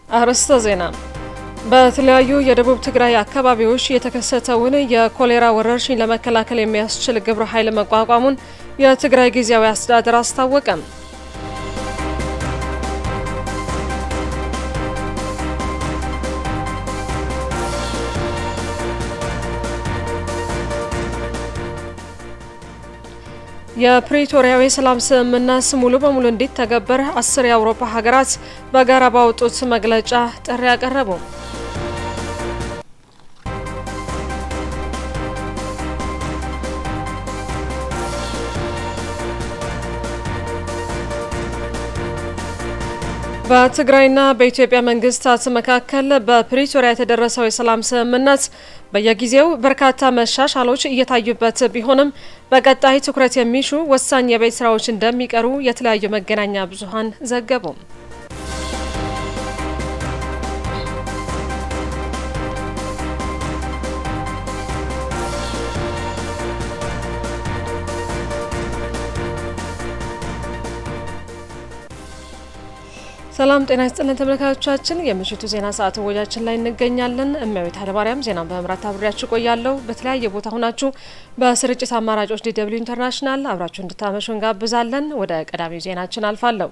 አርዕስተ ዜና። በተለያዩ የደቡብ ትግራይ አካባቢዎች የተከሰተውን የኮሌራ ወረርሽኝ ለመከላከል የሚያስችል ግብረ ኃይል መቋቋሙን የትግራይ ጊዜያዊ አስተዳደር አስታወቀም። የፕሪቶሪያው የሰላም ስምምነት ሙሉ በሙሉ እንዲተገበር አስር የአውሮፓ ሀገራት በጋራ ባወጡት መግለጫ ጥሪ አቀረቡ። በትግራይና በኢትዮጵያ መንግስታት መካከል በፕሪቶሪያ የተደረሰው የሰላም ስምምነት በየጊዜው በርካታ መሻሻሎች እየታዩበት ቢሆንም በቀጣይ ትኩረት የሚሹ ወሳኝ የቤት ስራዎች እንደሚቀሩ የተለያዩ መገናኛ ብዙኃን ዘገቡ። ሰላም ጤና ይስጥልን ተመልካቾቻችን፣ የምሽቱ ዜና ሰዓት ወጃችን ላይ እንገኛለን። እመቤት ኃይለማርያም ዜናን በመምራት አብሬያችሁ ቆያለሁ። በተለያየ ቦታ ሆናችሁ በስርጭት አማራጮች ዲደብሊው ኢንተርናሽናል አብራችሁ እንድታመሹ እንጋብዛለን። ወደ ቀዳሚው ዜናችን አልፋለሁ።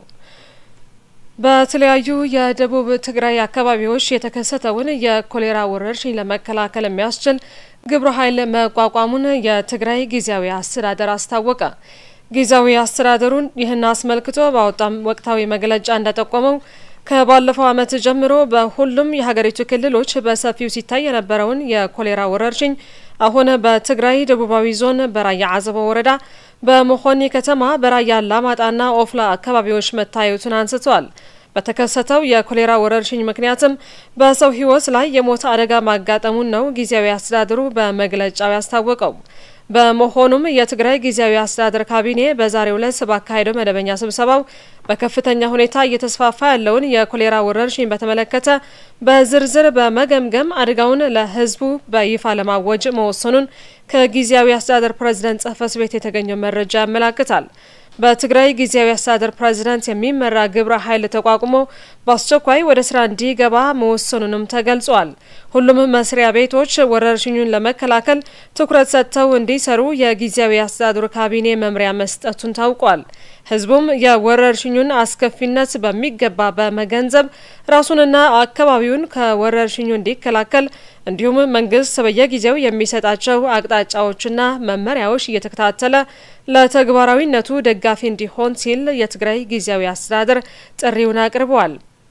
በተለያዩ የደቡብ ትግራይ አካባቢዎች የተከሰተውን የኮሌራ ወረርሽኝ ለመከላከል የሚያስችል ግብረ ኃይል መቋቋሙን የትግራይ ጊዜያዊ አስተዳደር አስታወቀ። ጊዜያዊ አስተዳደሩን ይህን አስመልክቶ ባወጣም ወቅታዊ መግለጫ እንደጠቆመው ከባለፈው ዓመት ጀምሮ በሁሉም የሀገሪቱ ክልሎች በሰፊው ሲታይ የነበረውን የኮሌራ ወረርሽኝ አሁን በትግራይ ደቡባዊ ዞን በራያ አዘቦ ወረዳ በመኾኒ ከተማ በራያ አላማጣና ኦፍላ አካባቢዎች መታየቱን አንስተዋል። በተከሰተው የኮሌራ ወረርሽኝ ምክንያትም በሰው ሕይወት ላይ የሞት አደጋ ማጋጠሙን ነው ጊዜያዊ አስተዳደሩ በመግለጫው ያስታወቀው። በመሆኑም የትግራይ ጊዜያዊ አስተዳደር ካቢኔ በዛሬው ዕለት ባካሄደው መደበኛ ስብሰባው በከፍተኛ ሁኔታ እየተስፋፋ ያለውን የኮሌራ ወረርሽኝ በተመለከተ በዝርዝር በመገምገም አደጋውን ለሕዝቡ በይፋ ለማወጅ መወሰኑን ከጊዜያዊ አስተዳደር ፕሬዝደንት ጽሕፈት ቤት የተገኘው መረጃ ያመላክታል። በትግራይ ጊዜያዊ አስተዳደር ፕሬዝዳንት የሚመራ ግብረ ኃይል ተቋቁሞ በአስቸኳይ ወደ ስራ እንዲገባ መወሰኑንም ተገልጿል። ሁሉም መስሪያ ቤቶች ወረርሽኙን ለመከላከል ትኩረት ሰጥተው እንዲሰሩ የጊዜያዊ አስተዳደሩ ካቢኔ መምሪያ መስጠቱን ታውቋል። ህዝቡም የወረርሽኙን አስከፊነት በሚገባ በመገንዘብ ራሱንና አካባቢውን ከወረርሽኙ እንዲከላከል እንዲሁም መንግስት በየጊዜው የሚሰጣቸው አቅጣጫዎችና መመሪያዎች እየተከታተለ ለተግባራዊነቱ ደጋፊ እንዲሆን ሲል የትግራይ ጊዜያዊ አስተዳደር ጥሪውን አቅርበዋል።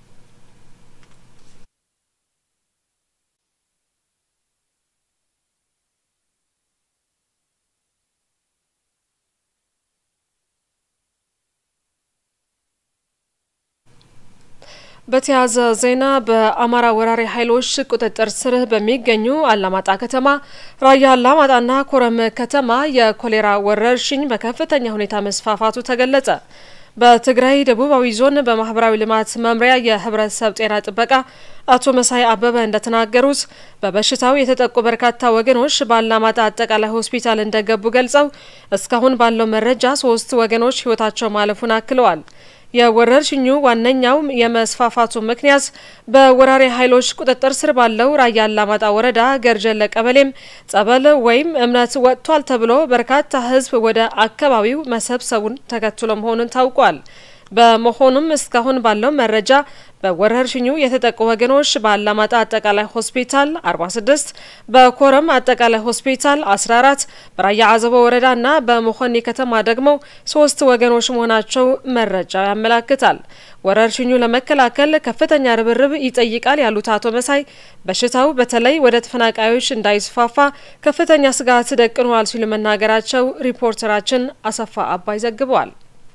በተያያዘ ዜና በአማራ ወራሪ ኃይሎች ቁጥጥር ስር በሚገኙ አላማጣ ከተማ፣ ራያ አላማጣና ኮረም ከተማ የኮሌራ ወረርሽኝ በከፍተኛ ሁኔታ መስፋፋቱ ተገለጸ። በትግራይ ደቡባዊ ዞን በማህበራዊ ልማት መምሪያ የህብረተሰብ ጤና ጥበቃ አቶ መሳይ አበበ እንደተናገሩት በበሽታው የተጠቁ በርካታ ወገኖች በአላማጣ አጠቃላይ ሆስፒታል እንደገቡ ገልጸው እስካሁን ባለው መረጃ ሶስት ወገኖች ህይወታቸው ማለፉን አክለዋል። የወረርሽኙ ዋነኛው የመስፋፋቱ ምክንያት በወራሪ ኃይሎች ቁጥጥር ስር ባለው ራያ አላማጣ ወረዳ ገርጀለ ቀበሌም ጸበል ወይም እምነት ወጥቷል ተብሎ በርካታ ህዝብ ወደ አካባቢው መሰብሰቡን ተከትሎ መሆኑን ታውቋል። በመሆኑም እስካሁን ባለው መረጃ በወረርሽኙ የተጠቁ ወገኖች በአላማጣ አጠቃላይ ሆስፒታል 46፣ በኮረም አጠቃላይ ሆስፒታል 14፣ በራያ አዘቦ ወረዳ እና በመኾኒ ከተማ ደግሞ ሶስት ወገኖች መሆናቸው መረጃው ያመላክታል። ወረርሽኙ ለመከላከል ከፍተኛ ርብርብ ይጠይቃል ያሉት አቶ መሳይ በሽታው በተለይ ወደ ተፈናቃዮች እንዳይስፋፋ ከፍተኛ ስጋት ደቅኗል ሲሉ መናገራቸው ሪፖርተራችን አሰፋ አባይ ዘግበዋል።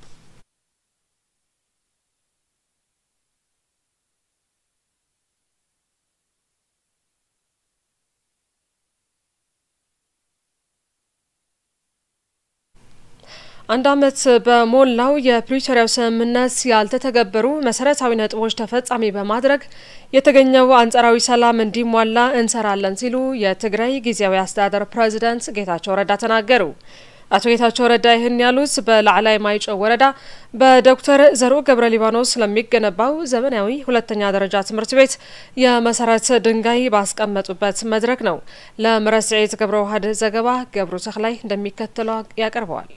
አንድ ዓመት በሞላው የፕሪቶሪያው ስምምነት ያልተተገበሩ መሰረታዊ ነጥቦች ተፈጻሚ በማድረግ የተገኘው አንጻራዊ ሰላም እንዲሟላ እንሰራለን ሲሉ የትግራይ ጊዜያዊ አስተዳደር ፕሬዚዳንት ጌታቸው ረዳ ተናገሩ። አቶ ጌታቸው ረዳ ይህን ያሉት በላዕላይ ማይጨው ወረዳ በዶክተር ዘርኡ ገብረ ሊባኖስ ስለሚገነባው ዘመናዊ ሁለተኛ ደረጃ ትምህርት ቤት የመሰረት ድንጋይ ባስቀመጡበት መድረክ ነው። ለምረት ስዒት ገብረ ዋህድ ዘገባ ገብሩ ተክላይ እንደሚከተለው ያቀርበዋል።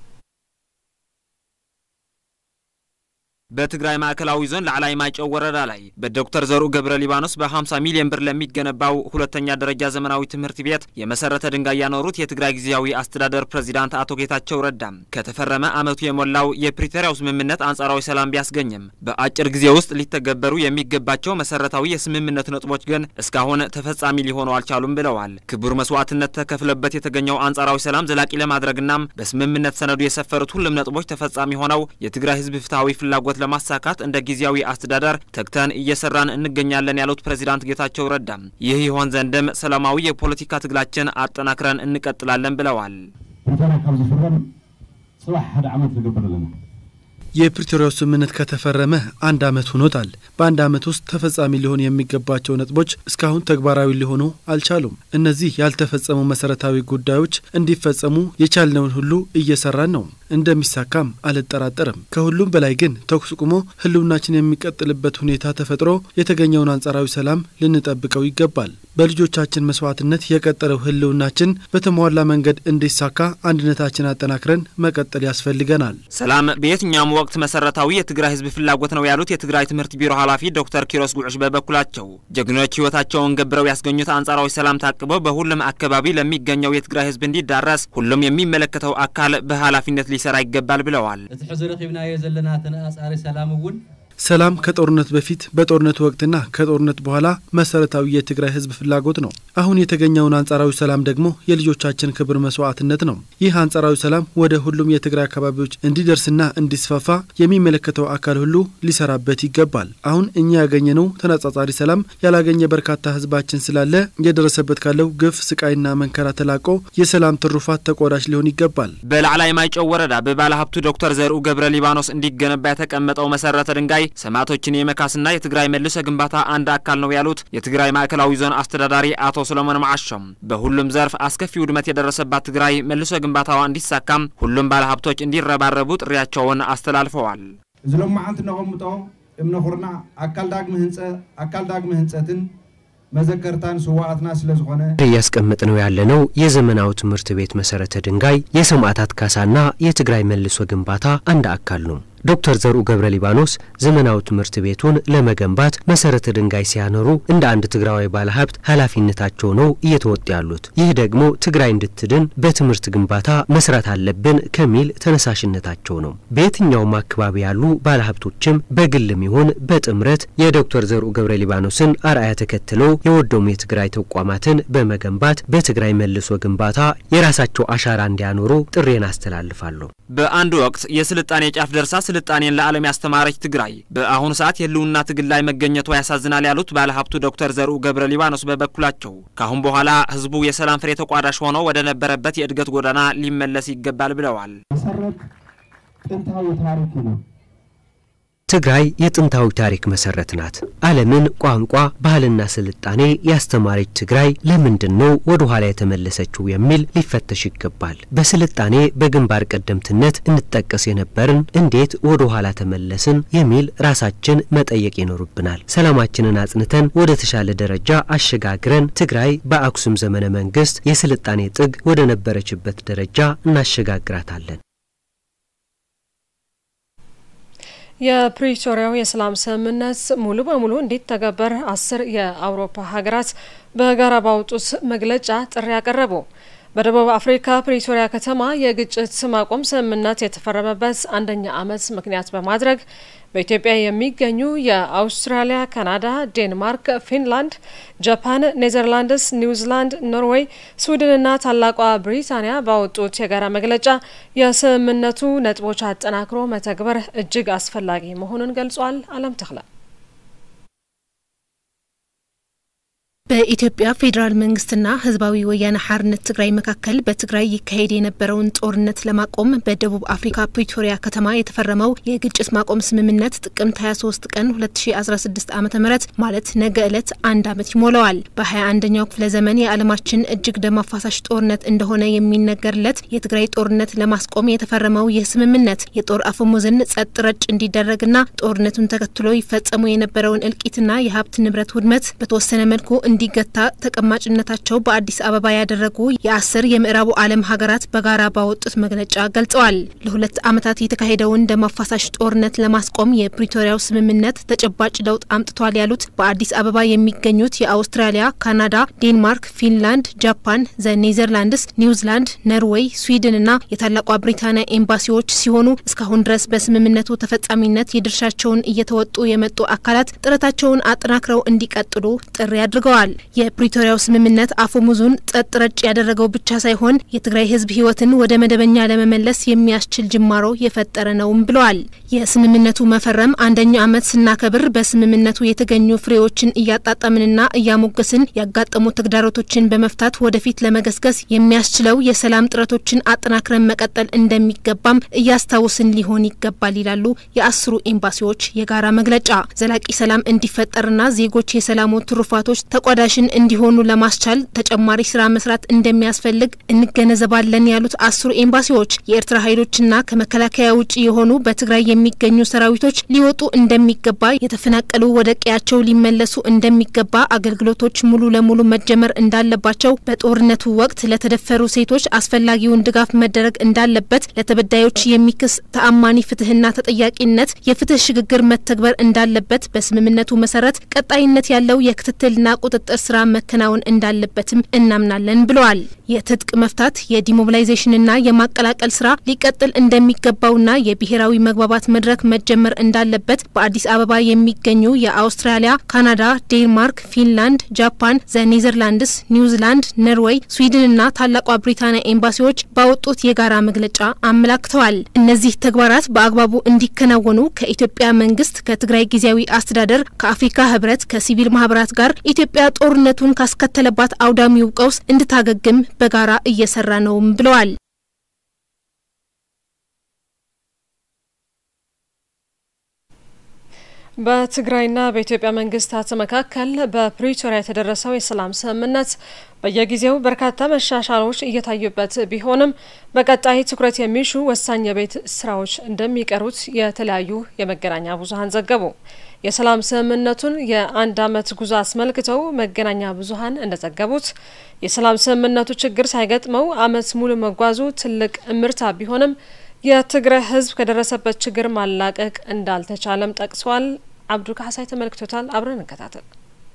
በትግራይ ማዕከላዊ ዞን ላዕላይ ማይጨው ወረዳ ላይ በዶክተር ዘርኡ ገብረ ሊባኖስ በ50 ሚሊዮን ብር ለሚገነባው ሁለተኛ ደረጃ ዘመናዊ ትምህርት ቤት የመሰረተ ድንጋይ ያኖሩት የትግራይ ጊዜያዊ አስተዳደር ፕሬዚዳንት አቶ ጌታቸው ረዳም ከተፈረመ ዓመቱ የሞላው የፕሪቶሪያው ስምምነት አንጻራዊ ሰላም ቢያስገኝም በአጭር ጊዜ ውስጥ ሊተገበሩ የሚገባቸው መሰረታዊ የስምምነት ነጥቦች ግን እስካሁን ተፈጻሚ ሊሆኑ አልቻሉም ብለዋል። ክቡር መስዋዕትነት ተከፍለበት የተገኘው አንጻራዊ ሰላም ዘላቂ ለማድረግናም በስምምነት ሰነዱ የሰፈሩት ሁሉም ነጥቦች ተፈጻሚ ሆነው የትግራይ ሕዝብ ፍትሐዊ ፍላጎት ለማሳካት እንደ ጊዜያዊ አስተዳደር ተግተን እየሰራን እንገኛለን ያሉት ፕሬዚዳንት ጌታቸው ረዳ ይህ ይሆን ዘንድም ሰላማዊ የፖለቲካ ትግላችን አጠናክረን እንቀጥላለን ብለዋል። ፕሪቶሪያ ካብ ዝፍረም ጽባሕ ሓደ ዓመት ዝግበር ኣለና የፕሪቶሪያው ስምምነት ከተፈረመ አንድ ዓመት ሆኖታል። በአንድ ዓመት ውስጥ ተፈጻሚ ሊሆን የሚገባቸው ነጥቦች እስካሁን ተግባራዊ ሊሆኑ አልቻሉም። እነዚህ ያልተፈጸሙ መሰረታዊ ጉዳዮች እንዲፈጸሙ የቻልነውን ሁሉ እየሰራን ነው። እንደሚሳካም አልጠራጠርም። ከሁሉም በላይ ግን ተኩስ ቁሞ ህልውናችን የሚቀጥልበት ሁኔታ ተፈጥሮ የተገኘውን አንጻራዊ ሰላም ልንጠብቀው ይገባል። በልጆቻችን መስዋዕትነት የቀጠለው ህልውናችን በተሟላ መንገድ እንዲሳካ አንድነታችን አጠናክረን መቀጠል ያስፈልገናል። ሰላም በየትኛውም ወቅት መሰረታዊ የትግራይ ህዝብ ፍላጎት ነው ያሉት የትግራይ ትምህርት ቢሮ ኃላፊ ዶክተር ኪሮስ ጉዑሽ በበኩላቸው ጀግኖች ህይወታቸውን ገብረው ያስገኙት አንጻራዊ ሰላም ታቅበው በሁሉም አካባቢ ለሚገኘው የትግራይ ህዝብ እንዲዳረስ ሁሉም የሚመለከተው አካል በኃላፊነት ሊሰራ ይገባል ብለዋል። እቲ ሕዚ ረኺብናዮ ዘለና ተነጻጻሪ ሰላም እውን ሰላም ከጦርነት በፊት በጦርነቱ ወቅትና ከጦርነት በኋላ መሰረታዊ የትግራይ ህዝብ ፍላጎት ነው። አሁን የተገኘውን አንጻራዊ ሰላም ደግሞ የልጆቻችን ክብር መስዋዕትነት ነው። ይህ አንጻራዊ ሰላም ወደ ሁሉም የትግራይ አካባቢዎች እንዲደርስና እንዲስፋፋ የሚመለከተው አካል ሁሉ ሊሰራበት ይገባል። አሁን እኛ ያገኘነው ተነጻጻሪ ሰላም ያላገኘ በርካታ ህዝባችን ስላለ የደረሰበት ካለው ግፍ፣ ስቃይና መንከራ ተላቆ የሰላም ትሩፋት ተቆዳሽ ሊሆን ይገባል። በላዕላይ ማይጨው ወረዳ በባለ ሀብቱ ዶክተር ዘርኡ ገብረ ሊባኖስ እንዲገነባ የተቀመጠው መሰረተ ድንጋይ ሰማዕቶችን የመካስና የትግራይ መልሶ ግንባታ አንድ አካል ነው ያሉት የትግራይ ማዕከላዊ ዞን አስተዳዳሪ አቶ ሰሎሞን ማዓሾም በሁሉም ዘርፍ አስከፊ ውድመት የደረሰባት ትግራይ መልሶ ግንባታዋ እንዲሳካም ሁሉም ባለሀብቶች እንዲረባረቡ ጥሪያቸውን አስተላልፈዋል። እዚ ሎማዓንቲ ነቐምጦ እምነ ኩርና አካል ዳግሚ ህንፀ አካል ዳግሚ ህንፀትን መዘከርታን ስዋዕትና ስለ ዝኾነ እያስቀመጥ ነው ያለነው የዘመናዊ ትምህርት ቤት መሰረተ ድንጋይ የሰማዕታት ካሳና የትግራይ መልሶ ግንባታ አንድ አካል ነው። ዶክተር ዘርኡ ገብረ ሊባኖስ ዘመናዊ ትምህርት ቤቱን ለመገንባት መሰረተ ድንጋይ ሲያኖሩ እንደ አንድ ትግራዋይ ባለሀብት ኃላፊነታቸው ነው እየተወጡ ያሉት። ይህ ደግሞ ትግራይ እንድትድን በትምህርት ግንባታ መስራት አለብን ከሚል ተነሳሽነታቸው ነው። በየትኛውም አካባቢ ያሉ ባለሀብቶችም በግልም ይሁን በጥምረት የዶክተር ዘርኡ ገብረ ሊባኖስን አርአያ ተከትለው የወደሙ የትግራይ ተቋማትን በመገንባት በትግራይ መልሶ ግንባታ የራሳቸው አሻራ እንዲያኖሩ ጥሬን አስተላልፋለሁ። በአንድ ወቅት የስልጣኔ ጫፍ ደርሳ ስልጣኔን ለዓለም ያስተማረች ትግራይ በአሁኑ ሰዓት የህልውና ትግል ላይ መገኘቷ ያሳዝናል ያሉት ባለሀብቱ ዶክተር ዘርኡ ገብረ ሊባኖስ በበኩላቸው ከአሁን በኋላ ህዝቡ የሰላም ፍሬ ተቋዳሽ ሆኖ ወደ ነበረበት የእድገት ጎዳና ሊመለስ ይገባል ብለዋል። መሰረት ጥንታዊ ታሪክ ነው። ትግራይ የጥንታዊ ታሪክ መሰረት ናት። ዓለምን ቋንቋ፣ ባህልና ስልጣኔ ያስተማረች ትግራይ ለምንድን ነው ወደ ኋላ የተመለሰችው የሚል ሊፈተሽ ይገባል። በስልጣኔ በግንባር ቀደምትነት እንጠቀስ የነበርን እንዴት ወደ ኋላ ተመለስን የሚል ራሳችን መጠየቅ ይኖርብናል። ሰላማችንን አጽንተን ወደ ተሻለ ደረጃ አሸጋግረን ትግራይ በአክሱም ዘመነ መንግስት የስልጣኔ ጥግ ወደ ነበረችበት ደረጃ እናሸጋግራታለን። የፕሪቶሪያው የሰላም ስምምነት ሙሉ በሙሉ እንዲተገበር አስር የአውሮፓ ሀገራት በጋራ ባወጡት መግለጫ ጥሪ ያቀረቡ። በደቡብ አፍሪካ ፕሪቶሪያ ከተማ የግጭት ማቆም ስምምነት የተፈረመበት አንደኛ ዓመት ምክንያት በማድረግ በኢትዮጵያ የሚገኙ የአውስትራሊያ፣ ካናዳ፣ ዴንማርክ፣ ፊንላንድ፣ ጃፓን፣ ኔዘርላንድስ፣ ኒውዚላንድ፣ ኖርዌይ፣ ስዊድንና ታላቋ ብሪታንያ ባወጡት የጋራ መግለጫ የስምምነቱ ነጥቦች አጠናክሮ መተግበር እጅግ አስፈላጊ መሆኑን ገልጿል። አለም ተክለ በኢትዮጵያ ፌዴራል መንግስትና ህዝባዊ ወያነ ሓርነት ትግራይ መካከል በትግራይ ይካሄድ የነበረውን ጦርነት ለማቆም በደቡብ አፍሪካ ፕሪቶሪያ ከተማ የተፈረመው የግጭት ማቆም ስምምነት ጥቅምት 23 ቀን 2016 ዓ ም ማለት ነገ ዕለት አንድ ዓመት ይሞላዋል። በ21ኛው ክፍለ ዘመን የዓለማችን እጅግ ደም አፋሳሽ ጦርነት እንደሆነ የሚነገርለት የትግራይ ጦርነት ለማስቆም የተፈረመው ይህ ስምምነት የጦር አፈሙዝን ጸጥ ረጭ እንዲደረግና ጦርነቱን ተከትሎ ይፈጸሙ የነበረውን እልቂትና የሀብት ንብረት ውድመት በተወሰነ መልኩ እንዲገታ ተቀማጭነታቸው በአዲስ አበባ ያደረጉ የአስር የምዕራቡ ዓለም ሀገራት በጋራ ባወጡት መግለጫ ገልጸዋል። ለሁለት ዓመታት የተካሄደውን ደም አፋሳሽ ጦርነት ለማስቆም የፕሪቶሪያው ስምምነት ተጨባጭ ለውጥ አምጥቷል ያሉት በአዲስ አበባ የሚገኙት የአውስትራሊያ፣ ካናዳ፣ ዴንማርክ፣ ፊንላንድ፣ ጃፓን፣ ዘ ኔዘርላንድስ፣ ኒውዚላንድ፣ ኖርዌይ፣ ስዊድንና የታላቋ ብሪታንያ ኤምባሲዎች ሲሆኑ እስካሁን ድረስ በስምምነቱ ተፈጻሚነት የድርሻቸውን እየተወጡ የመጡ አካላት ጥረታቸውን አጠናክረው እንዲቀጥሉ ጥሪ አድርገዋል። የፕሪቶሪያው ስምምነት አፈሙዙን ጸጥ ረጭ ያደረገው ብቻ ሳይሆን የትግራይ ሕዝብ ሕይወትን ወደ መደበኛ ለመመለስ የሚያስችል ጅማሮ የፈጠረ ነውም ብለዋል። የስምምነቱ መፈረም አንደኛ ዓመት ስናከብር በስምምነቱ የተገኙ ፍሬዎችን እያጣጣምንና እያሞገስን ያጋጠሙ ተግዳሮቶችን በመፍታት ወደፊት ለመገስገስ የሚያስችለው የሰላም ጥረቶችን አጠናክረን መቀጠል እንደሚገባም እያስታውስን ሊሆን ይገባል ይላሉ የአስሩ ኤምባሲዎች የጋራ መግለጫ። ዘላቂ ሰላም እንዲፈጠርና ዜጎች የሰላሙ ትሩፋቶች ተቋዳሽን እንዲሆኑ ለማስቻል ተጨማሪ ስራ መስራት እንደሚያስፈልግ እንገነዘባለን ያሉት አስሩ ኤምባሲዎች የኤርትራ ኃይሎችና ከመከላከያ ውጭ የሆኑ በትግራይ የሚገኙ ሰራዊቶች ሊወጡ እንደሚገባ፣ የተፈናቀሉ ወደ ቀያቸው ሊመለሱ እንደሚገባ፣ አገልግሎቶች ሙሉ ለሙሉ መጀመር እንዳለባቸው፣ በጦርነቱ ወቅት ለተደፈሩ ሴቶች አስፈላጊውን ድጋፍ መደረግ እንዳለበት፣ ለተበዳዮች የሚክስ ተአማኒ ፍትህና ተጠያቂነት የፍትህ ሽግግር መተግበር እንዳለበት፣ በስምምነቱ መሰረት ቀጣይነት ያለው የክትትልና ቁጥጥር ስራ መከናወን እንዳለበትም እናምናለን ብለዋል። የትጥቅ መፍታት የዲሞቢላይዜሽንና የማቀላቀል ስራ ሊቀጥል እንደሚገባውና የብሔራዊ መግባባት መድረክ መጀመር እንዳለበት በአዲስ አበባ የሚገኙ የአውስትራሊያ፣ ካናዳ፣ ዴንማርክ፣ ፊንላንድ፣ ጃፓን፣ ዘ ኔዘርላንድስ፣ ኒውዚላንድ፣ ኖርዌይ፣ ስዊድንና ታላቋ ብሪታንያ ኤምባሲዎች ባወጡት የጋራ መግለጫ አመላክተዋል። እነዚህ ተግባራት በአግባቡ እንዲከናወኑ ከኢትዮጵያ መንግስት፣ ከትግራይ ጊዜያዊ አስተዳደር፣ ከአፍሪካ ህብረት፣ ከሲቪል ማህበራት ጋር ኢትዮጵያ ጦርነቱን ካስከተለባት አውዳሚው ቀውስ እንድታገግም በጋራ እየሰራ ነውም ብለዋል። በትግራይና በኢትዮጵያ መንግስታት መካከል በፕሪቶሪያ የተደረሰው የሰላም ስምምነት በየጊዜው በርካታ መሻሻሎች እየታዩበት ቢሆንም በቀጣይ ትኩረት የሚሹ ወሳኝ የቤት ስራዎች እንደሚቀሩት የተለያዩ የመገናኛ ብዙኃን ዘገቡ። የሰላም ስምምነቱን የአንድ ዓመት ጉዞ አስመልክተው መገናኛ ብዙኃን እንደዘገቡት የሰላም ስምምነቱ ችግር ሳይገጥመው ዓመት ሙሉ መጓዙ ትልቅ እምርታ ቢሆንም የትግራይ ሕዝብ ከደረሰበት ችግር ማላቀቅ እንዳልተቻለም ጠቅሰዋል። አብዱ ካሳይ ተመልክቶታል። አብረን እንከታተል።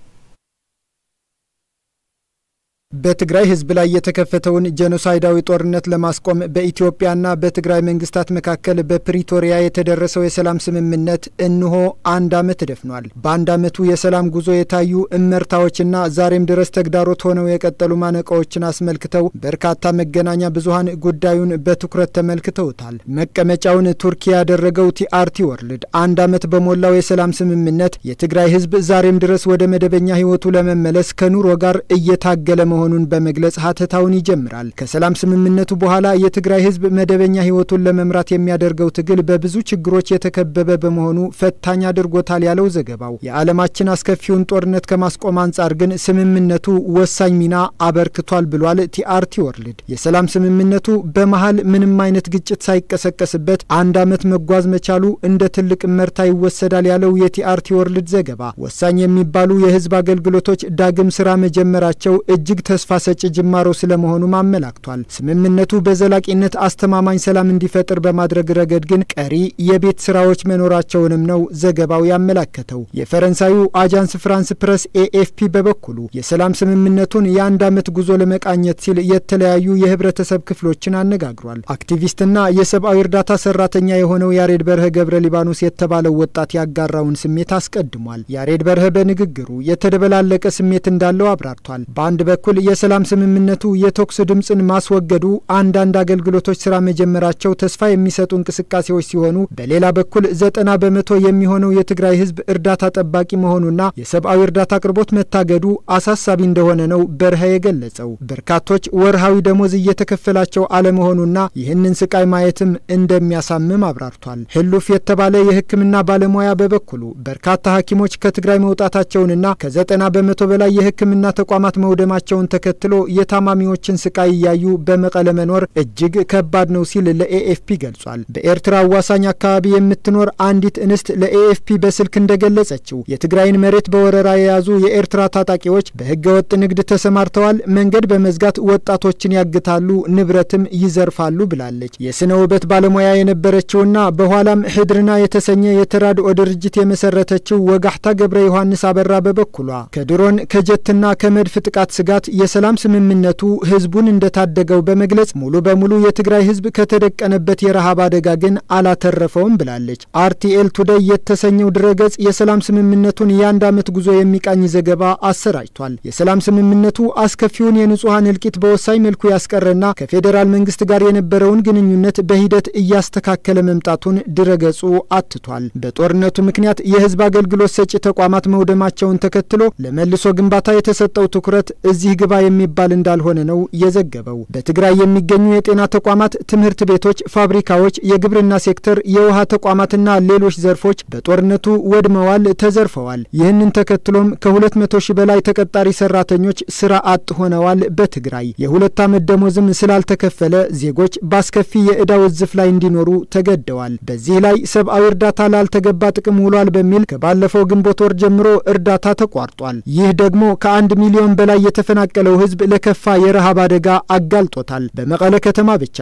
በትግራይ ህዝብ ላይ የተከፈተውን ጄኖሳይዳዊ ጦርነት ለማስቆም በኢትዮጵያና በትግራይ መንግስታት መካከል በፕሪቶሪያ የተደረሰው የሰላም ስምምነት እንሆ አንድ ዓመት ደፍኗል። በአንድ ዓመቱ የሰላም ጉዞ የታዩ እመርታዎችና ዛሬም ድረስ ተግዳሮት ሆነው የቀጠሉ ማነቆዎችን አስመልክተው በርካታ መገናኛ ብዙኃን ጉዳዩን በትኩረት ተመልክተውታል። መቀመጫውን ቱርኪ ያደረገው ቲአርቲ ወርልድ አንድ ዓመት በሞላው የሰላም ስምምነት የትግራይ ህዝብ ዛሬም ድረስ ወደ መደበኛ ህይወቱ ለመመለስ ከኑሮ ጋር እየታገለ መሆኑን በመግለጽ ሀተታውን ይጀምራል። ከሰላም ስምምነቱ በኋላ የትግራይ ህዝብ መደበኛ ህይወቱን ለመምራት የሚያደርገው ትግል በብዙ ችግሮች የተከበበ በመሆኑ ፈታኝ አድርጎታል ያለው ዘገባው የዓለማችን አስከፊውን ጦርነት ከማስቆም አንጻር ግን ስምምነቱ ወሳኝ ሚና አበርክቷል ብሏል። ቲአርቲ ወርልድ የሰላም ስምምነቱ በመሀል ምንም አይነት ግጭት ሳይቀሰቀስበት አንድ ዓመት መጓዝ መቻሉ እንደ ትልቅ መርታ ይወሰዳል ያለው የቲአርቲ ወርልድ ዘገባ ወሳኝ የሚባሉ የህዝብ አገልግሎቶች ዳግም ስራ መጀመራቸው እጅግ ተስፋ ሰጪ ጅማሮ ስለመሆኑም አመላክቷል። ስምምነቱ በዘላቂነት አስተማማኝ ሰላም እንዲፈጥር በማድረግ ረገድ ግን ቀሪ የቤት ስራዎች መኖራቸውንም ነው ዘገባው ያመላከተው። የፈረንሳዩ አጃንስ ፍራንስ ፕረስ ኤኤፍፒ በበኩሉ የሰላም ስምምነቱን የአንድ ዓመት ጉዞ ለመቃኘት ሲል የተለያዩ የህብረተሰብ ክፍሎችን አነጋግሯል። አክቲቪስትና የሰብአዊ እርዳታ ሰራተኛ የሆነው ያሬድ በርሀ ገብረ ሊባኖስ የተባለው ወጣት ያጋራውን ስሜት አስቀድሟል። ያሬድ በርሀ በንግግሩ የተደበላለቀ ስሜት እንዳለው አብራርቷል። በአንድ በኩል የሰላም ስምምነቱ የተኩስ ድምፅን ማስወገዱ አንዳንድ አገልግሎቶች ስራ መጀመራቸው ተስፋ የሚሰጡ እንቅስቃሴዎች ሲሆኑ፣ በሌላ በኩል ዘጠና በመቶ የሚሆነው የትግራይ ህዝብ እርዳታ ጠባቂ መሆኑና የሰብአዊ እርዳታ አቅርቦት መታገዱ አሳሳቢ እንደሆነ ነው በርሀ የገለጸው። በርካቶች ወርሃዊ ደሞዝ እየተከፈላቸው አለመሆኑና ይህንን ስቃይ ማየትም እንደሚያሳምም አብራርቷል። ህሉፍ የተባለ የሕክምና ባለሙያ በበኩሉ በርካታ ሐኪሞች ከትግራይ መውጣታቸውንና ከዘጠና በመቶ በላይ የሕክምና ተቋማት መውደማቸውን ተከትሎ የታማሚዎችን ስቃይ እያዩ በመቀለ መኖር እጅግ ከባድ ነው ሲል ለኤኤፍፒ ገልጿል። በኤርትራ አዋሳኝ አካባቢ የምትኖር አንዲት እንስት ለኤኤፍፒ በስልክ እንደገለጸችው የትግራይን መሬት በወረራ የያዙ የኤርትራ ታጣቂዎች በህገ ወጥ ንግድ ተሰማርተዋል፣ መንገድ በመዝጋት ወጣቶችን ያግታሉ፣ ንብረትም ይዘርፋሉ ብላለች። የስነ ውበት ባለሙያ የነበረችውና በኋላም ህድርና የተሰኘ የተራድኦ ድርጅት የመሰረተችው ወጋሕታ ገብረ ዮሐንስ አበራ በበኩሏ ከድሮን ከጀትና ከመድፍ ጥቃት ስጋት የሰላም ስምምነቱ ህዝቡን እንደታደገው በመግለጽ ሙሉ በሙሉ የትግራይ ህዝብ ከተደቀነበት የረሃብ አደጋ ግን አላተረፈውም ብላለች። አርቲኤል ቱደይ የተሰኘው ድረገጽ የሰላም ስምምነቱን የአንድ ዓመት ጉዞ የሚቃኝ ዘገባ አሰራጭቷል። የሰላም ስምምነቱ አስከፊውን የንጹሐን እልቂት በወሳኝ መልኩ ያስቀረና ከፌዴራል መንግስት ጋር የነበረውን ግንኙነት በሂደት እያስተካከለ መምጣቱን ድረገጹ አትቷል። በጦርነቱ ምክንያት የህዝብ አገልግሎት ሰጪ ተቋማት መውደማቸውን ተከትሎ ለመልሶ ግንባታ የተሰጠው ትኩረት እዚህ ግባ የሚባል እንዳልሆነ ነው የዘገበው። በትግራይ የሚገኙ የጤና ተቋማት፣ ትምህርት ቤቶች፣ ፋብሪካዎች፣ የግብርና ሴክተር፣ የውሃ ተቋማትና ሌሎች ዘርፎች በጦርነቱ ወድመዋል፣ ተዘርፈዋል። ይህንን ተከትሎም ከሁለት መቶ ሺህ በላይ ተቀጣሪ ሰራተኞች ስራ አጥ ሆነዋል። በትግራይ የሁለት ዓመት ደሞዝም ስላልተከፈለ ዜጎች በአስከፊ የዕዳ ውዝፍ ላይ እንዲኖሩ ተገደዋል። በዚህ ላይ ሰብአዊ እርዳታ ላልተገባ ጥቅም ውሏል በሚል ከባለፈው ግንቦት ወር ጀምሮ እርዳታ ተቋርጧል። ይህ ደግሞ ከአንድ ሚሊዮን በላይ የተፈናቀለው ህዝብ ለከፋ የረሃብ አደጋ አጋልጦታል። በመቀለ ከተማ ብቻ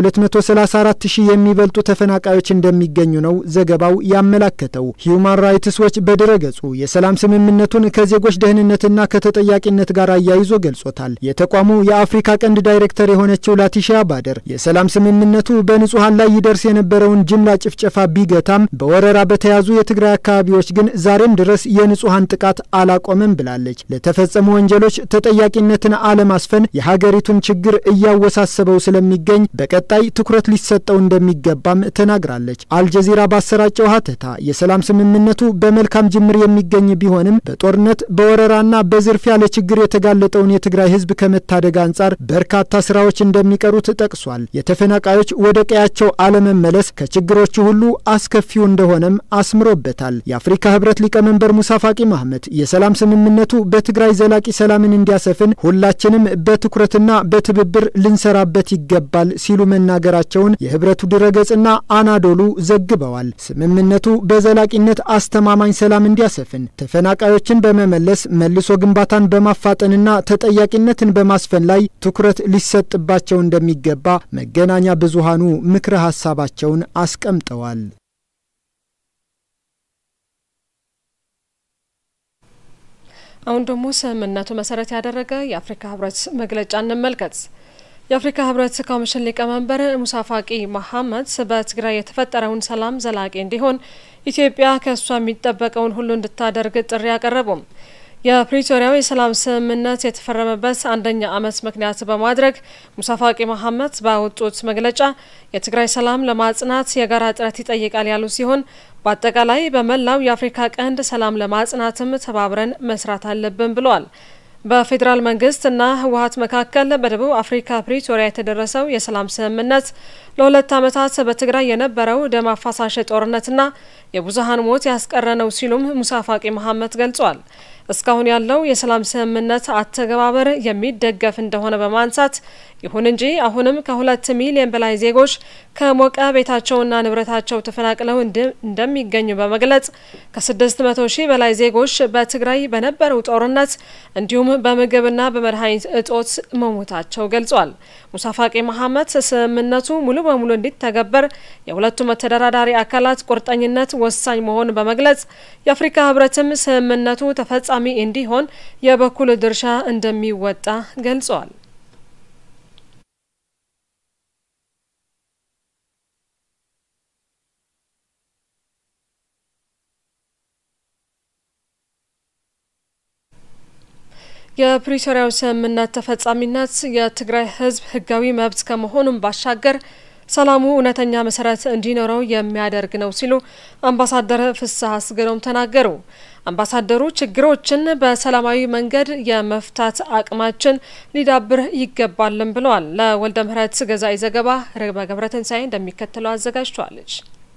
ከ234 ሺህ የሚበልጡ ተፈናቃዮች እንደሚገኙ ነው ዘገባው ያመላከተው። ሂዩማን ራይትስ ዎች በድረገጹ የሰላም ስምምነቱን ከዜጎች ደህንነትና ከተጠያቂነት ጋር አያይዞ ገልጾታል። የተቋሙ የአፍሪካ ቀንድ ዳይሬክተር የሆነችው ላቲሺያ ባደር የሰላም ስምምነቱ በንጹሐን ላይ ይደርስ የነበረውን ጅምላ ጭፍጨፋ ቢገታም በወረራ በተያዙ የትግራይ አካባቢዎች ግን ዛሬም ድረስ የንጹሐን ጥቃት አላቆመም ብላለች። ለተፈጸሙ ወንጀሎች ተጠያቂነትን አለማስፈን የሀገሪቱን ችግር እያወሳሰበው ስለሚገኝ በቀጣይ ትኩረት ሊሰጠው እንደሚገባም ተናግራለች። አልጀዚራ ባሰራጨው ሀተታ የሰላም ስምምነቱ በመልካም ጅምር የሚገኝ ቢሆንም በጦርነት በወረራና በዝርፊያ ለችግር የተጋለጠውን የትግራይ ህዝብ ከመታደግ አንጻር በርካታ ስራዎች እንደሚቀሩት ጠቅሷል። የተፈናቃዮች ወደ ቀያቸው አለመመለስ ከችግሮቹ ሁሉ አስከፊው እንደሆነም አስምሮበታል። የአፍሪካ ህብረት ሊቀመንበር ሙሳ ፋቂ ማህመድ የሰላም ስምምነቱ በትግራይ ዘላቂ ሰላምን እንዲያሰፍን ሁላችንም በትኩረትና በትብብር ልንሰራበት ይገባል ሲሉ መናገራቸውን የህብረቱ ድረገጽና አናዶሉ ዘግበዋል። ስምምነቱ በዘላቂነት አስተማማኝ ሰላም እንዲያሰፍን ተፈናቃዮችን በመመለስ መልሶ ግንባታን በማፋጠንና ተጠያቂነትን በማስፈን ላይ ትኩረት ሊሰጥባቸው እንደሚገባ መገናኛ ብዙሃኑ ምክረ ሀሳባቸውን አስቀምጠዋል። አሁን ደግሞ ስምምነቱ መሰረት ያደረገ የአፍሪካ ህብረት መግለጫ እንመልከት። የአፍሪካ ህብረት ኮሚሽን ሊቀመንበር ሙሳ ፋቂ መሐመድ በትግራይ የተፈጠረውን ሰላም ዘላቂ እንዲሆን ኢትዮጵያ ከእሷ የሚጠበቀውን ሁሉ እንድታደርግ ጥሪ አቀረቡም። የፕሪቶሪያው የሰላም ስምምነት የተፈረመበት አንደኛ ዓመት ምክንያት በማድረግ ሙሳ ፋቂ መሐመድ ባወጡት መግለጫ የትግራይ ሰላም ለማጽናት የጋራ ጥረት ይጠይቃል ያሉ ሲሆን በአጠቃላይ በመላው የአፍሪካ ቀንድ ሰላም ለማጽናትም ተባብረን መስራት አለብን ብለዋል። በፌዴራል መንግስትና ህወሀት መካከል በደቡብ አፍሪካ ፕሪቶሪያ የተደረሰው የሰላም ስምምነት ለሁለት ዓመታት በትግራይ የነበረው ደም አፋሳሽ ጦርነትና የብዙሀን ሞት ያስቀረ ነው ሲሉም ሙሳ ፋቂ መሐመድ ገልጿል። እስካሁን ያለው የሰላም ስምምነት አተገባበር የሚደገፍ እንደሆነ በማንሳት ይሁን እንጂ አሁንም ከሁለት ሚሊዮን በላይ ዜጎች ከሞቀ ቤታቸውና ንብረታቸው ተፈናቅለው እንደሚገኙ በመግለጽ ከስድስት መቶ ሺህ በላይ ዜጎች በትግራይ በነበረው ጦርነት እንዲሁም በምግብና በመድኃኒት እጦት መሞታቸው ገልጿል። ሙሳ ፋቂ መሐመድ ስምምነቱ ሙሉ በሙሉ እንዲተገበር የሁለቱም ተደራዳሪ አካላት ቁርጠኝነት ወሳኝ መሆኑን በመግለጽ የአፍሪካ ህብረትም ስምምነቱ ተፈጻሚ እንዲሆን የበኩል ድርሻ እንደሚወጣ ገልጿል። የፕሪቶሪያው ስምምነት ተፈጻሚነት የትግራይ ሕዝብ ህጋዊ መብት ከመሆኑም ባሻገር ሰላሙ እውነተኛ መሰረት እንዲኖረው የሚያደርግ ነው ሲሉ አምባሳደር ፍስሐ አስገዶም ተናገሩ። አምባሳደሩ ችግሮችን በሰላማዊ መንገድ የመፍታት አቅማችን ሊዳብር ይገባልን ብለዋል። ለወልደ ምህረት ገዛኢ ዘገባ ርግበ ገብረትንሳኤ እንደሚከተለው አዘጋጅቷለች።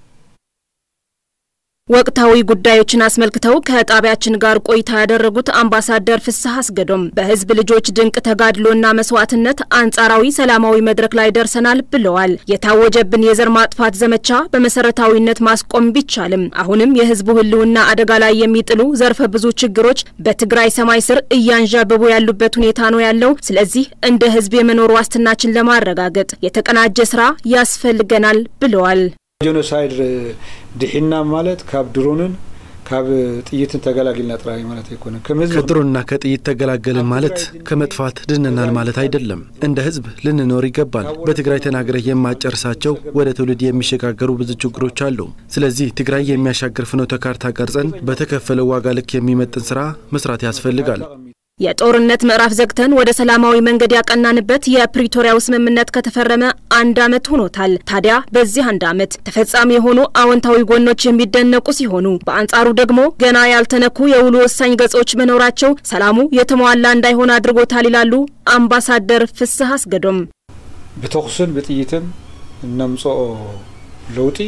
ወቅታዊ ጉዳዮችን አስመልክተው ከጣቢያችን ጋር ቆይታ ያደረጉት አምባሳደር ፍስሐ አስገዶም በህዝብ ልጆች ድንቅ ተጋድሎና መስዋዕትነት አንጻራዊ ሰላማዊ መድረክ ላይ ደርሰናል ብለዋል። የታወጀብን የዘር ማጥፋት ዘመቻ በመሰረታዊነት ማስቆም ቢቻልም አሁንም የህዝቡ ህልውና አደጋ ላይ የሚጥሉ ዘርፈ ብዙ ችግሮች በትግራይ ሰማይ ስር እያንዣበቡ ያሉበት ሁኔታ ነው ያለው። ስለዚህ እንደ ህዝብ የመኖር ዋስትናችን ለማረጋገጥ የተቀናጀ ስራ ያስፈልገናል ብለዋል። ጄኖሳይድ ድሒና ማለት ካብ ድሮንን ካብ ጥይትን ተገላግልና ጥራይ ማለት አይኮነም። ከድሮንና ከጥይት ተገላገልን ማለት ከመጥፋት ድነናል ማለት አይደለም። እንደ ህዝብ ልንኖር ይገባል። በትግራይ ተናግረህ የማጨርሳቸው ወደ ትውልድ የሚሸጋገሩ ብዙ ችግሮች አሉ። ስለዚህ ትግራይ የሚያሻግር ፍኖተ ካርታ ቀርጸን በተከፈለው ዋጋ ልክ የሚመጥን ስራ መስራት ያስፈልጋል። የጦርነት ምዕራፍ ዘግተን ወደ ሰላማዊ መንገድ ያቀናንበት የፕሪቶሪያው ስምምነት ከተፈረመ አንድ ዓመት ሆኖታል። ታዲያ በዚህ አንድ ዓመት ተፈጻሚ የሆኑ አዎንታዊ ጎኖች የሚደነቁ ሲሆኑ፣ በአንጻሩ ደግሞ ገና ያልተነኩ የውሉ ወሳኝ ገጾች መኖራቸው ሰላሙ የተሟላ እንዳይሆን አድርጎታል ይላሉ አምባሳደር ፍስሐ አስገዶም። ብተኩስን ብጥይትን እነምጽኦ ለውጢ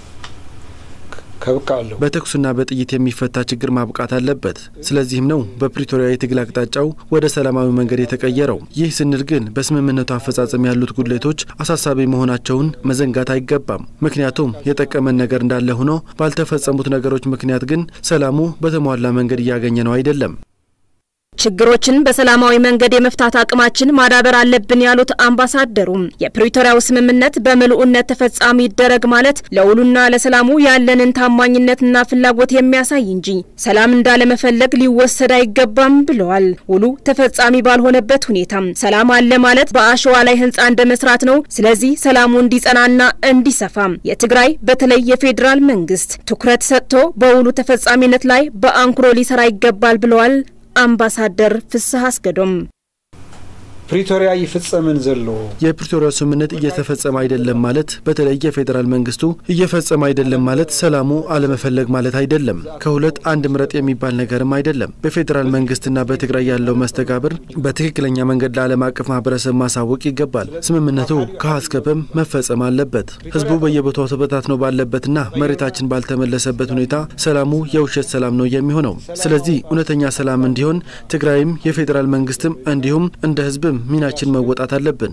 ከብቃ አለሁ በተኩስና በጥይት የሚፈታ ችግር ማብቃት አለበት። ስለዚህም ነው በፕሪቶሪያ የትግል አቅጣጫው ወደ ሰላማዊ መንገድ የተቀየረው። ይህ ስንል ግን በስምምነቱ አፈጻጸም ያሉት ጉድለቶች አሳሳቢ መሆናቸውን መዘንጋት አይገባም። ምክንያቱም የጠቀመን ነገር እንዳለ ሆኖ ባልተፈጸሙት ነገሮች ምክንያት ግን ሰላሙ በተሟላ መንገድ እያገኘ ነው አይደለም። ችግሮችን በሰላማዊ መንገድ የመፍታት አቅማችን ማዳበር አለብን ያሉት አምባሳደሩም የፕሪቶሪያው ስምምነት በምልኡነት ተፈጻሚ ይደረግ ማለት ለውሉና ለሰላሙ ያለንን ታማኝነትና ፍላጎት የሚያሳይ እንጂ ሰላም እንዳለመፈለግ ሊወሰድ አይገባም ብለዋል። ውሉ ተፈጻሚ ባልሆነበት ሁኔታም ሰላም አለ ማለት በአሸዋ ላይ ህንፃ እንደ መስራት ነው። ስለዚህ ሰላሙ እንዲጸናና እንዲሰፋም የትግራይ በተለይ የፌዴራል መንግስት ትኩረት ሰጥቶ በውሉ ተፈጻሚነት ላይ በአንክሮ ሊሰራ ይገባል ብለዋል። አምባሳደር ፍስሐ አስገዶም ፕሪቶሪያ ይፍጸምን ዘሎ የፕሪቶሪያው ስምምነት እየተፈጸመ አይደለም ማለት በተለይ የፌዴራል መንግስቱ እየፈጸመ አይደለም ማለት ሰላሙ አለመፈለግ ማለት አይደለም። ከሁለት አንድ ምረጥ የሚባል ነገርም አይደለም። በፌዴራል መንግስትና በትግራይ ያለው መስተጋብር በትክክለኛ መንገድ ለዓለም አቀፍ ማህበረሰብ ማሳወቅ ይገባል። ስምምነቱ ከሀስከበም መፈጸም አለበት። ህዝቡ በየቦታው ተበታትኖ ባለበትና መሬታችን ባልተመለሰበት ሁኔታ ሰላሙ የውሸት ሰላም ነው የሚሆነው። ስለዚህ እውነተኛ ሰላም እንዲሆን ትግራይም የፌዴራል መንግስትም እንዲሁም እንደ ህዝብም ሚናችን መወጣት አለብን።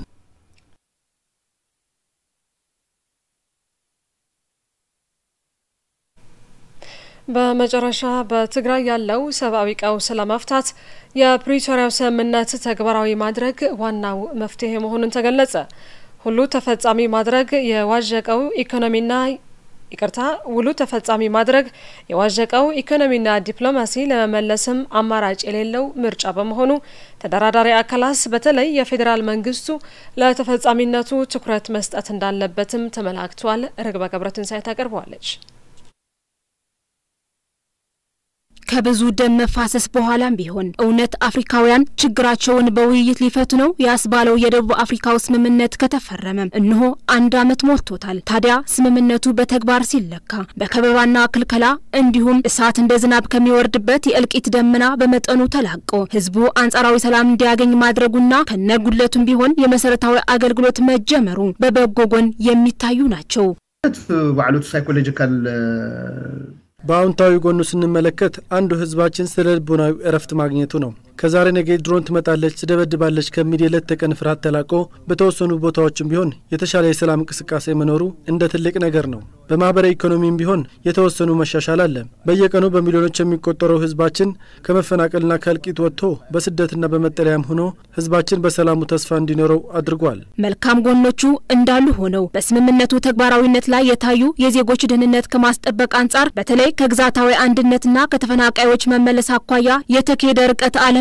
በመጨረሻ በትግራይ ያለው ሰብአዊ ቀውስ ለመፍታት የፕሪቶሪያው ስምምነት ተግባራዊ ማድረግ ዋናው መፍትሄ መሆኑን ተገለጸ። ሁሉ ተፈጻሚ ማድረግ የዋዠቀው ኢኮኖሚና ይቅርታ ውሉ ተፈጻሚ ማድረግ የዋዠቀው ኢኮኖሚና ዲፕሎማሲ ለመመለስም አማራጭ የሌለው ምርጫ በመሆኑ ተደራዳሪ አካላት በተለይ የፌዴራል መንግስቱ ለተፈጻሚነቱ ትኩረት መስጠት እንዳለበትም ተመላክቷል። ርግበ ገብረትንሳኤ ታቀርበዋለች። ከብዙ ደም መፋሰስ በኋላም ቢሆን እውነት አፍሪካውያን ችግራቸውን በውይይት ሊፈቱ ነው ያስባለው የደቡብ አፍሪካው ስምምነት ከተፈረመ እነሆ አንድ ዓመት ሞልቶታል። ታዲያ ስምምነቱ በተግባር ሲለካ በከበባና ክልከላ እንዲሁም እሳት እንደ ዝናብ ከሚወርድበት የእልቂት ደመና በመጠኑ ተላቆ ህዝቡ አንጻራዊ ሰላም እንዲያገኝ ማድረጉና ከነጉድለቱም ቢሆን የመሰረታዊ አገልግሎት መጀመሩ በበጎ ጎን የሚታዩ ናቸው። ባዕሉት ሳይኮሎጂካል በአዎንታዊ ጎኑ ስንመለከት አንዱ ህዝባችን ስለ ልቦናዊ እረፍት ማግኘቱ ነው። ከዛሬ ነገ ድሮን ትመጣለች፣ ትደበድባለች ከሚል የዕለት ተቀን ፍርሃት ተላቆ በተወሰኑ ቦታዎችም ቢሆን የተሻለ የሰላም እንቅስቃሴ መኖሩ እንደ ትልቅ ነገር ነው። በማህበራዊ ኢኮኖሚም ቢሆን የተወሰኑ መሻሻል አለ። በየቀኑ በሚሊዮኖች የሚቆጠረው ህዝባችን ከመፈናቀልና ከእልቂት ወጥቶ በስደትና በመጠለያም ሆኖ ህዝባችን በሰላሙ ተስፋ እንዲኖረው አድርጓል። መልካም ጎኖቹ እንዳሉ ሆነው በስምምነቱ ተግባራዊነት ላይ የታዩ የዜጎች ደህንነት ከማስጠበቅ አንጻር በተለይ ከግዛታዊ አንድነትና ከተፈናቃዮች መመለስ አኳያ የተካሄደ ርቀት አለ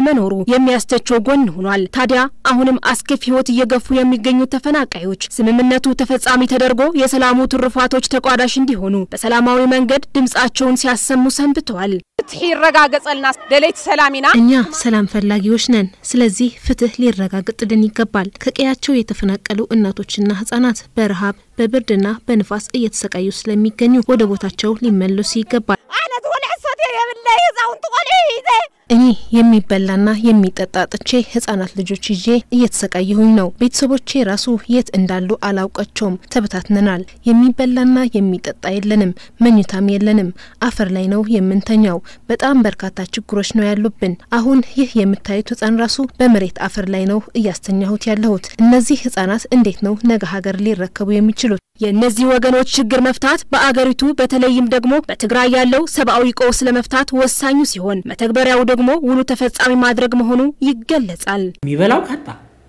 አለመኖሩ የሚያስተቸው ጎን ሆኗል። ታዲያ አሁንም አስከፊ ሕይወት እየገፉ የሚገኙት ተፈናቃዮች ስምምነቱ ተፈጻሚ ተደርጎ የሰላሙ ትሩፋቶች ተቋዳሽ እንዲሆኑ በሰላማዊ መንገድ ድምጻቸውን ሲያሰሙ ሰንብተዋል። ፍትሕ ይረጋገጸልና ደለይቲ ሰላም ኢና እኛ ሰላም ፈላጊዎች ነን። ስለዚህ ፍትህ ሊረጋገጥልን ይገባል። ከቀያቸው የተፈናቀሉ እናቶችና ህጻናት በረሃብ በብርድና በንፋስ እየተሰቃዩ ስለሚገኙ ወደ ቦታቸው ሊመለሱ ይገባል። ዓይነት ቆልዕ ሰትየ የብለይ ህፃውንቲ ቆልዑ ሂዘ እኔ የሚበላና የሚጠጣ ጥቼ ህጻናት ልጆች ይዤ እየተሰቃየሁኝ ነው። ቤተሰቦቼ ራሱ የት እንዳሉ አላውቃቸውም። ተበታትነናል። የሚበላና የሚጠጣ የለንም፣ መኝታም የለንም። አፈር ላይ ነው የምንተኛው። በጣም በርካታ ችግሮች ነው ያሉብን። አሁን ይህ የምታዩት ህጻን ራሱ በመሬት አፈር ላይ ነው እያስተኛሁት ያለሁት። እነዚህ ህጻናት እንዴት ነው ነገ ሀገር ሊረከቡ የሚችሉት? የእነዚህ ወገኖች ችግር መፍታት በአገሪቱ በተለይም ደግሞ በትግራይ ያለው ሰብአዊ ቀውስ ለመፍታት ወሳኙ ሲሆን መተግበሪያው ደግሞ ውሉ ተፈጻሚ ማድረግ መሆኑ ይገለጻል። የሚበላው ካጣ፣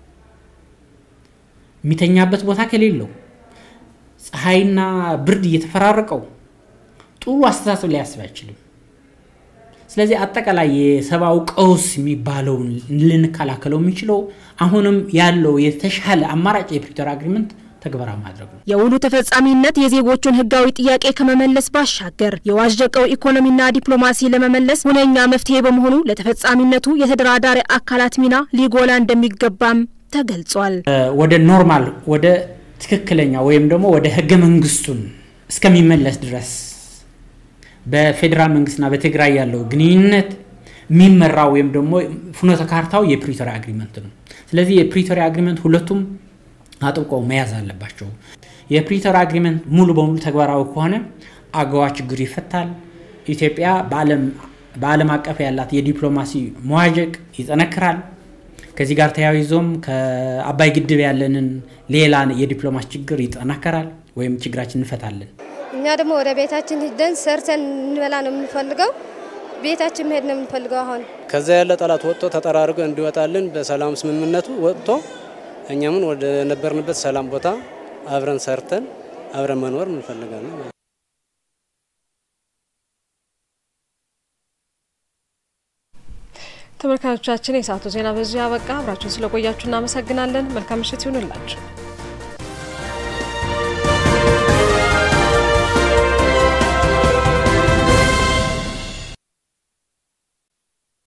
የሚተኛበት ቦታ ከሌለው፣ ፀሐይና ብርድ እየተፈራረቀው ጥሩ አስተሳሰብ ሊያስብ አይችልም። ስለዚህ አጠቃላይ የሰብአዊ ቀውስ የሚባለውን ልንከላከለው የሚችለው አሁንም ያለው የተሻለ አማራጭ የፕሪቶሪያ አግሪመንት ተግባራዊ ማድረግ ነው። የውሉ ተፈጻሚነት የዜጎቹን ህጋዊ ጥያቄ ከመመለስ ባሻገር የዋዠቀው ኢኮኖሚና ዲፕሎማሲ ለመመለስ ሁነኛ መፍትሄ በመሆኑ ለተፈጻሚነቱ የተደራዳሪ አካላት ሚና ሊጎላ እንደሚገባም ተገልጿል። ወደ ኖርማል ወደ ትክክለኛ ወይም ደግሞ ወደ ህገ መንግስቱን እስከሚመለስ ድረስ በፌዴራል መንግስትና በትግራይ ያለው ግንኙነት የሚመራው ወይም ደግሞ ፍኖተ ካርታው የፕሪቶሪያ አግሪመንት ነው። ስለዚህ የፕሪቶሪያ አግሪመንት ሁለቱም አጥብቀው መያዝ አለባቸው። የፕሪቶሪያ አግሪመንት ሙሉ በሙሉ ተግባራዊ ከሆነ አገዋ ችግር ይፈታል። ኢትዮጵያ በዓለም አቀፍ ያላት የዲፕሎማሲ መዋዠቅ ይጠነክራል። ከዚህ ጋር ተያይዞም ከአባይ ግድብ ያለንን ሌላ የዲፕሎማሲ ችግር ይጠናከራል ወይም ችግራችን እንፈታለን። እኛ ደግሞ ወደ ቤታችን ሂደን ሰርተን እንበላ ነው የምንፈልገው። ቤታችን መሄድ ነው የምንፈልገው። አሁን ከዛ ያለ ጠላት ወጥቶ ተጠራርጎ እንዲወጣልን በሰላም ስምምነቱ ወጥቶ እኛምን ወደ ነበርንበት ሰላም ቦታ አብረን ሰርተን አብረን መኖር እንፈልጋለን። ተመልካቾቻችን የሰዓቱ ዜና በዚሁ ያበቃ። አብራችሁን ስለቆያችሁ እናመሰግናለን። መልካም ምሽት ይሁንላችሁ።